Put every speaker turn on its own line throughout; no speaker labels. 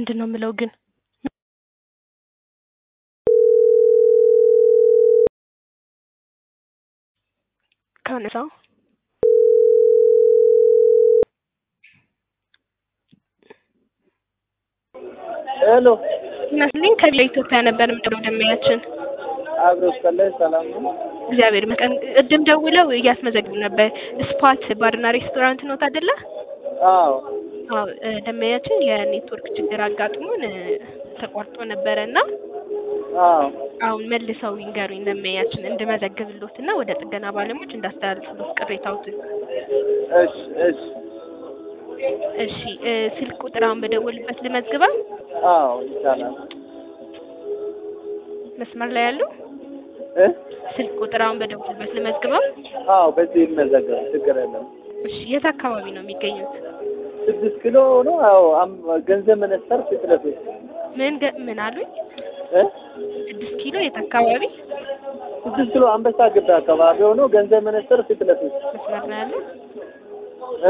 ምንድን ነው የምለው ግን ካነሳው
ሄሎ
ይመስልኝ ከቢያ ኢትዮጵያ ነበር የምደውለው ደንበኛችን
አብሮ ስከላይ ሰላም ነው።
እግዚአብሔር ይመስገን ቅድም ደውለው እያስመዘግቡ ነበር ስፓት ባርና ሬስቶራንት ኖት አይደለ
አዎ
አዎ እ ደንበኛችን የኔትወርክ ችግር አጋጥሞን እ ተቋርጦ ነበረ እና
አዎ
አሁን መልሰው ይንገሩኝ ደንበኛችን እንድመዘግብሎት እና ወደ ጥገና ባለሙያዎች እንዳስተላልፍሎት ቅሬታዎትን
እሺ እሺ
እሺ እ ስልክ ቁጥር አሁን በደወልበት ልመዝግበው
አዎ ይቻላል
መስመር ላይ ያለው
እ
ስልክ ቁጥር አሁን በደወልበት ልመዝግበው
አዎ በዚህ ይመዘገብ ችግር የለም።
እሺ የት አካባቢ ነው የሚገኙት
ስድስት ኪሎ ነው። አዎ አም- ገንዘብ መነስተር ፊት ለፊት
ምን ገ- ምን አሉኝ
እ
ስድስት ኪሎ የት አካባቢ
ስድስት ኪሎ አንበሳ ግቢ አካባቢ ሆኖ ገንዘብ መነስተር ፊት ለፊት
መስመር ላይ ያለው
እ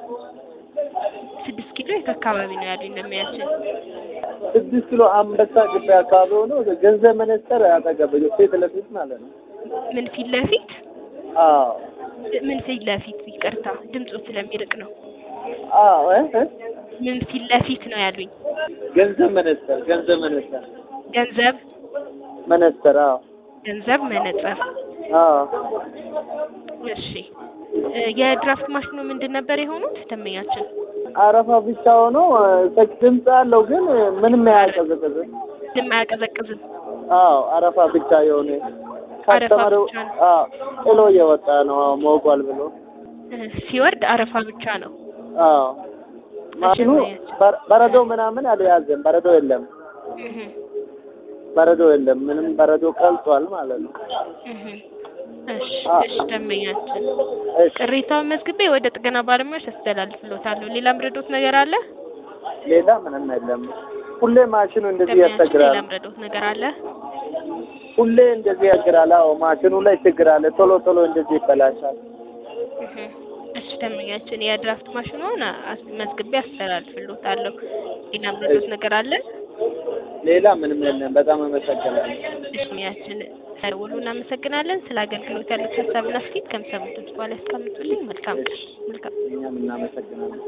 ስድስት ኪሎ የት አካባቢ ነው ያሉኝ ደንበኛችን
ስድስት ኪሎ አንበሳ ግቢ አካባቢ ሆኖ ገንዘብ መነስተር አጠገብ ፊት ለፊት ማለት ነው።
ምን ፊት ለፊት
አዎ
ምን ፊት ለፊት ይቅርታ ድምፁ ስለሚርቅ ነው
አዎ እ እ
ምን ፊት ለፊት ነው ያሉኝ
ገንዘብ መነስተር ገንዘብ መነስተር
ገንዘብ
መነስተር አዎ
ገንዘብ መነጽር
አዎ
እሺ እ የድራፍት ማሽኑ ምንድን ነበር የሆኑት ደንበኛችን
አረፋ ብቻ ሆኖ እ ድምፅ አለው ግን ምንም አያቀዘቅዝም።
ድም አያቀዘቅዝም
አዎ አረፋ ብቻ የሆነ
አረፋ
ካስተመሩ
ብቻ ነው።
አዎ ጥሎ እየወጣ ነው። አዎ ሞቋል ብሎ
እ ሲወርድ አረፋ ብቻ ነው
አዎ ማሽኑ በር- በረዶ ምናምን አልያዘም። በረዶ የለም፣
እህ
በረዶ የለም። ምንም በረዶ ቀልጧል ማለት ነው።
እህ እሺ
አ-
እሺ ደንበኛችን
እሺ
ቅሬታውን መዝግቤ ወደ ጥገና ባለሙያዎች አስተላልፍሎታለሁ ሌላ ምረዶት ነገር አለ
ሌላ ምንም የለም። ሁሌ ማሽኑ እንደዚህ
ደንበኛችን ሌላ
ያስቸግራል።
ምረዶት ነገር አለ
ሁሌ እንደዚህ ያስቸግራል። አዎ ማሽኑ ላይ ችግር አለ። ቶሎ ቶሎ እንደዚህ ይበላሻል።
እህ እሺ ደንበኛችን የድራፍት ማሽኑን አስ- መዝግቤ አስተላልፍሎታለሁ ሌላ ምረዶት ነገር አለ
ሌላ ምንም የለም። በጣም አመሰግናለሁ።
ደንበኛችን ደውሉ እናመሰግናለን ስለ አገልግሎት ያሉት ሀሳብና አስተያየት ከምሰሙት በኋላ ያስቀምጡልኝ መልካም ቀን መልካም
እኛም እናመሰግናለን።